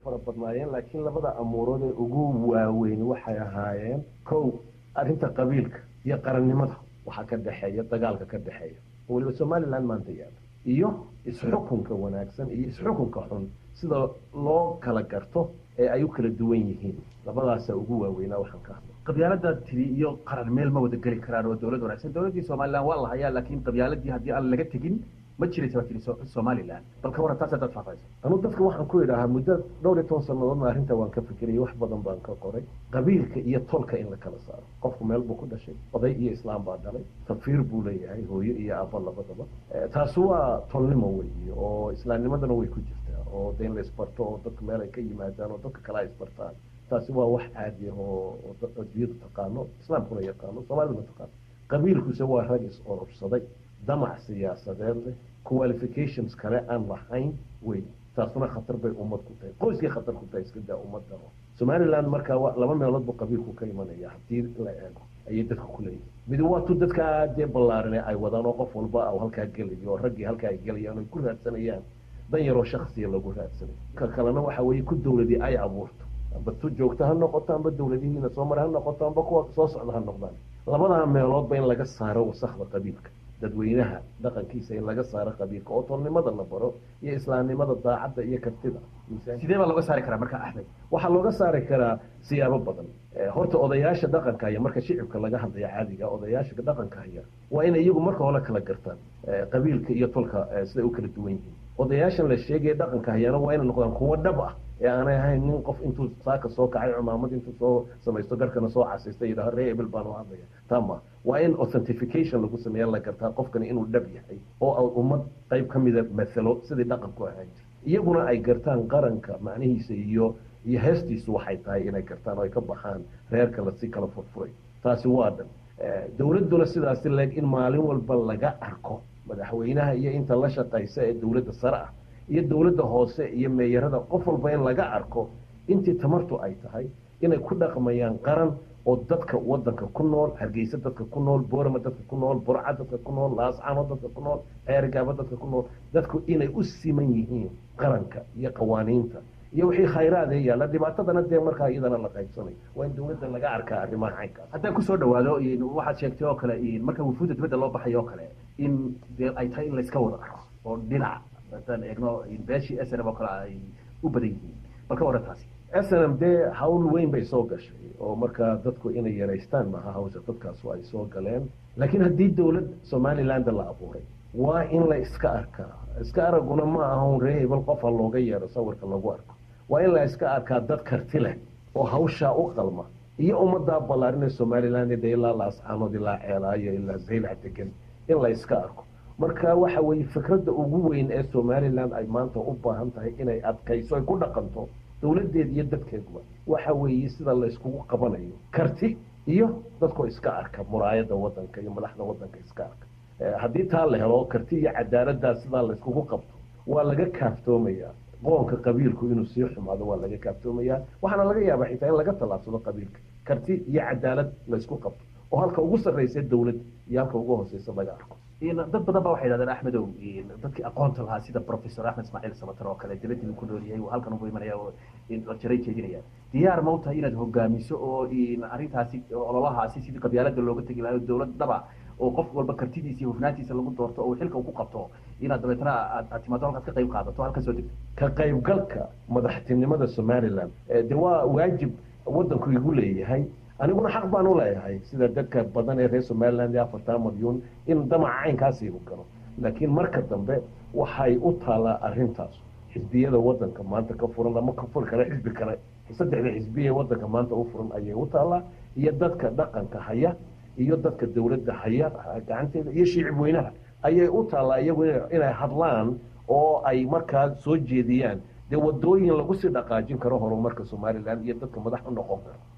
fara badnaayeen laakiin labada amuurood ee ugu waaweyn waxay ahaayeen kow arrinta qabiilka iyo qarannimada waxaa ka dhexeeya dagaalka ka dhexeeya oo weliba somaliland maanta yaala iyo isxukunka wanaagsan iyo isxukunka xun sida loo kala garto ee ay u kala duwan yihiin labadaasa ugu waaweynaa waxaan ka hadla qabyaalada tiri iyo qaran meel ma wada geli karaan oo dowlad wanaagsan dowladdii somaliland waa la hayaa laakiin qabyaaladii haddii aan laga tegin ma jiraysa baa tiri somaliland bal ka waran taas haddaad faahfaahayso anu dadka waxaan ku idhaahaa muddo dhowr iyo toban sannadoodna arrinta waan ka fikirayay wax badan baan ka qoray qabiilka iyo tolka in la kala saaro qofku meel buu ku dhashay oday iyo islaam baa dhalay tafiir buu leeyahay hooyo iyo aabba labadaba taasi waa tolnimo weeye oo islaamnimadana way ku jirtaa oo de in la isbarto oo dadka meel ay ka yimaadaan oo dadka kale ay isbartaan taasi waa wax caadi ah oo adduunyadu taqaano islaamkuna yaqaano soomaaliduna taqaano qabiilkuse waa rag is ororsaday damac siyaasadeed leh qualifications kale aan lahayn wey taasuna khatar bay ummad ku tahay qoyskay khatar ku tahay iska daa ummadda somaliland marka laba meelood buu qabiilku ka imanaya haddii la eego ayay dadka ku leeyihin mid waatu dadkaa dee ballaarine ay wadaan oo qof walba u halkaa gelayo oo raggii halkaa ay gelayaan oy ku raadsanayaan dan yaroo shaksiya lagu raadsanayo ka kalena waxa weeye ku dowladii ay abuurto amba tu joogto ha noqoto amba dowladihiina soo mara ha noqoto amba kuwa soo socda ha noqdaan labadaa meeloodba in laga saaro wasakda qabiilka dadweynaha dhaqankiisa in laga saaro qabiilka oo tolnimada la baro iyo islaamnimada daacadda iyo kartida sidee baa looga saari karaa marka axmed waxaa looga saari karaa siyaabo badan horta odayaasha dhaqanka haya marka shicibka laga hadlaya caadiga odayaasha dhaqanka haya waa inay iyagu marka hore kala gartaan qabiilka iyo tolka siday u kala duwan yihiin odayaashan la sheegaya dhaqanka hayana waa inay noqdaan kuwo dhab ah ee aanay ahayn nin qof intuu saaka soo kacay cumaamad intuu soo samaysto garkana soo casaysta yidhaha ree ebel baan u hadlaya tama waa in authentification lagu sameeya la gartaa qofkani inuu dhab yahay oo ummad qayb ka mida mathalo sidii dhaqanku ahaan jir iyaguna ay gartaan qaranka macnihiisa iyo iyo heestiisu waxay tahay inay gartaan oo ay ka baxaan reerka lasi kala furfuray taasi waa dhan dowladduna sidaasi leeg in maalin walba laga arko madaxweynaha iyo inta la shaqaysa ee dowladda sare ah iyo dowladda hoose iyo meeyarada qof walba in laga arko intii tamartu ay tahay inay ku dhaqmayaan qaran oo dadka wadanka ku nool hargeysa dadka ku nool boorama dadka ku nool burca dadka ku nool laascano dadka ku nool ceergaaba dadka ku nool dadku inay u siman yihiin qaranka iyo qawaaniinta iyo wixii khayraad ee yaalla dhibaatadana dee markaa iyadana la qaybsanayo waa in dowladda laga arkaa arrimaha caynkaas haddaan kusoo dhawaado waxaad sheegtay oo kale marka wufuudda dibadda loo baxayo oo kale in dee ay tahay in layska wada arko oo dhinac haddaan eegno beeshii s n m oo kale ay u badan yihiin bal ka waran taasi s n m dee hawl weyn bay soo gashay oo markaa dadku inay yaraystaan maaha hawsha dadkaasu ay soo galeen laakiin haddii dowlad somaliland la abuuray waa in la iska arkaa iska araguna ma aha un ree hebel qofa looga yeero sawirka lagu arko waa in la iska arkaa dad karti leh oo hawshaa u qalma iyo ummaddaa ballaarinee somaliland de ilaa laascaanood ilaa ceelaayo ilaa zaylac degan in la iska arko marka waxa weeye fikradda ugu weyn ee somaliland ay maanta u baahan tahay inay adkayso ay ku dhaqanto dowladdeed iyo dadkeeduba waxa weeye sida la iskugu qabanayo karti iyo dadkoo iska arka muraayadda wadanka iyo madaxda wadanka iska arka haddii taa la helo karti iyo cadaaladdaa sidaa la iskugu qabto waa laga kaaftoomayaa qoonka qabiilku inuu sii xumaado waa laga kaaftoomayaa waxaana laga yaabaa xitaa in laga tallaabsado qabiilka karti iyo cadaalad la isku qabto oo halka ugu sarraysa dowlad iyo halka ugu hooseysa laga arko dad badan ba waxay yidhahdeen axmedow dadkii aqoonta lahaa sida professor axmed ismaaciil samatar oo kale dibadii ku nool yahay halkan ugu imanaya oo jaray jeedinaya diyaar ma u tahay inaad hogaamiso oo arrintaasi ololahaasi sidii qabyaalada looga tegi lahayo dowlad dhaba oo qof walba kartidiisa iyo hufnaantiisa lagu doorto oo xilka uu ku qabto inaad dabeetana aad timaado halkaad ka qayb qaadato halkan soo degto ka qaybgalka madaxtinimada somaliland de waa waajib wadanku igu leeyahay aniguna xaq baan u leeyahay sida dadka badan ee reer somaliland ee afartaa malyuun in damaca caynkaasi u galo laakiin marka dambe waxay u taalaa arrintaas xisbiyada wadanka maanta ka furan ama ka furi kale xisbi kale saddexda xisbiya ee wadanka maanta u furan ayay u taalaa iyo dadka dhaqanka haya iyo dadka dowladda haya gacanteeda iyo shiicib weynaha ayay u taallaa iyagu inay hadlaan oo ay markaa soo jeediyaan dee wadooyin lagu sii dhaqaajin karo horumarka somaliland iyo dadka madax u noqon karo